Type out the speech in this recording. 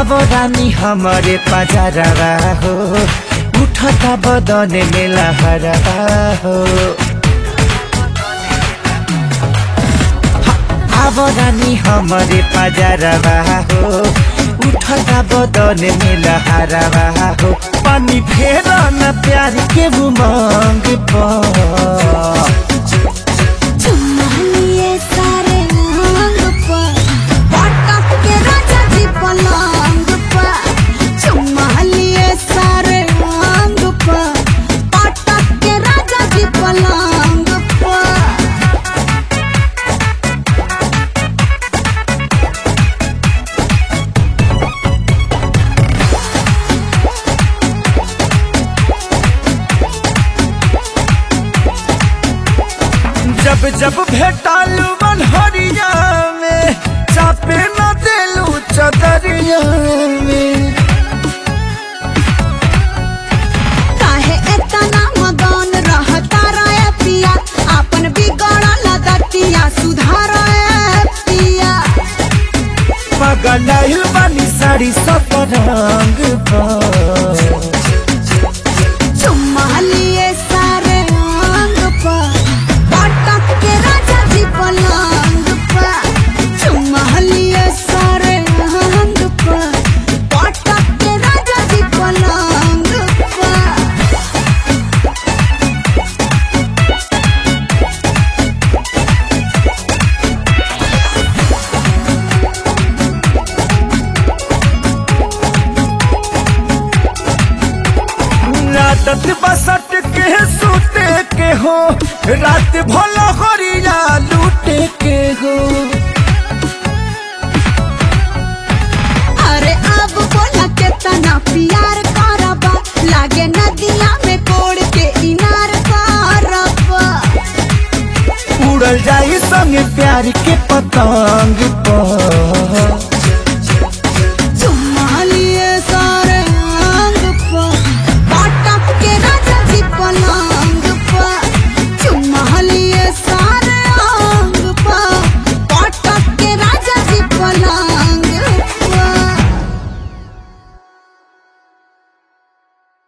अब रानी हमारे पजारवा हो उठता बदन में लहरवा हो अब रानी हमारे पजारवा हो उठता बदन में लहरवा हो पानी फेर न प्यार के उमंग पर चुम्मा लिए सारे अंग पर पटक के राजा जी पलंग पर चुम्मा लिए सारे अंग पर पटक के राजा जी पलंग पर जब जब भेटालू मनहरिया में चापे न देलू चदरिया में काहे एतना मगन रहता रे पिया अपन बिगड़ल दतिया सुधार पिया पगलाइल बानी साड़ी सब रंग पर चुम्मा लिए सारे अंग पर पटक के राजा जी पलंग पर चुम्मा लिए सारे अंग पर पटक के राजा जी पलंग पर आदत बसट के सूते के हो रात भला हरिया लूटे के हो अरे अब बोला के तना प्यार करबा लागे नदिया में कोड़ के इनार करबा उड़ल जाई संग प्यार के पतंग पर